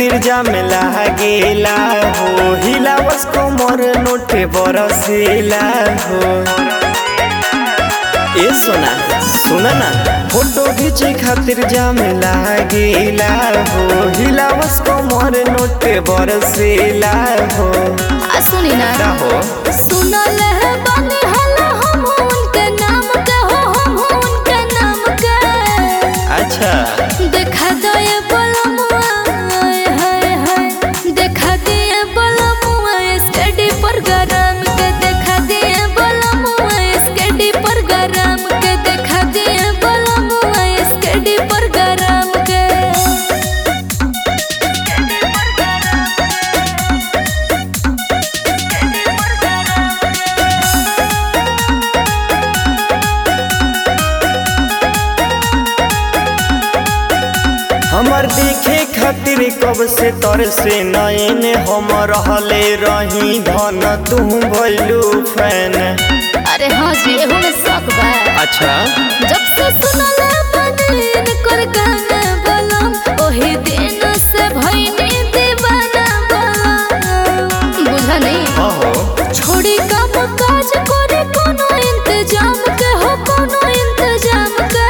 खातिर जामे लागेला हो हिलावस कोमर नोटे बरसेला हो ए सोना सुना ना फोटो खींचे खातिर जामे लागेला हो हिलावस कोमर नोटे बरसेला हो आ सुनी ना का हो सुनल है बानी हला हम उनके नाम के हो हम उनके नाम के अच्छा देखा दो ये बलमुआ हाय हाय हाय देखा दिए बलमुआ स्टडी पर गरम के देखा दिए बलमुआ स्टडी पर गरम के देखा दिए बलमुआ स्टडी पर गरम के हमर देखे खातिर कब से तर से नयन हम रहले रही धन तू भइलू फैन अरे हाँ जी एहू में शौक बा अच्छा जब से सुनला बदन कर गाना बलम ओही दिन से भइनी दीवाना बलम बुझा नहीं हाँ हो छोड़ी काम काज करे कोनो इंतजाम के हो कोनो इंतजाम के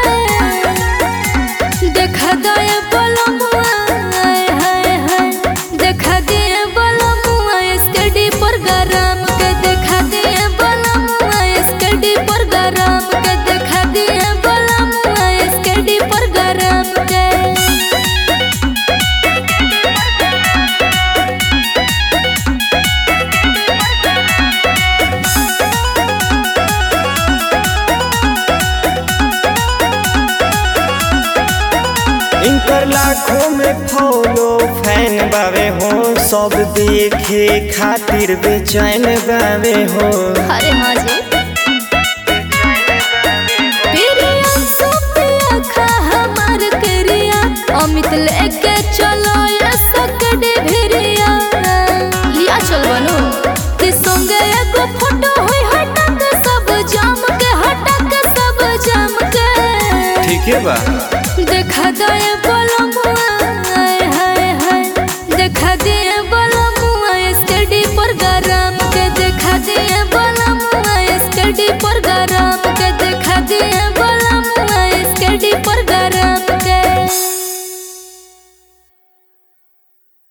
देखा दे बलमुआ हाय हाय हाय देखा दे बलमुआ स्टडी पर गरम के देखा दे बलमुआ स्टडी पर गरम के देखा दे बलमुआ स्टडी पर गरम के इनकर लाखों में फॉलो फैन बावे हो सब देखे खातिर बेचैन बावे हो अरे हाँ जी प्रिया सुपिया खा हमार करिया अमित लेके चलो ये सकड़े भिरिया लिया चल बनो कि संगे एगो फोटो होई हटा के सब जाम के हटा के सब जाम के ठीक है बा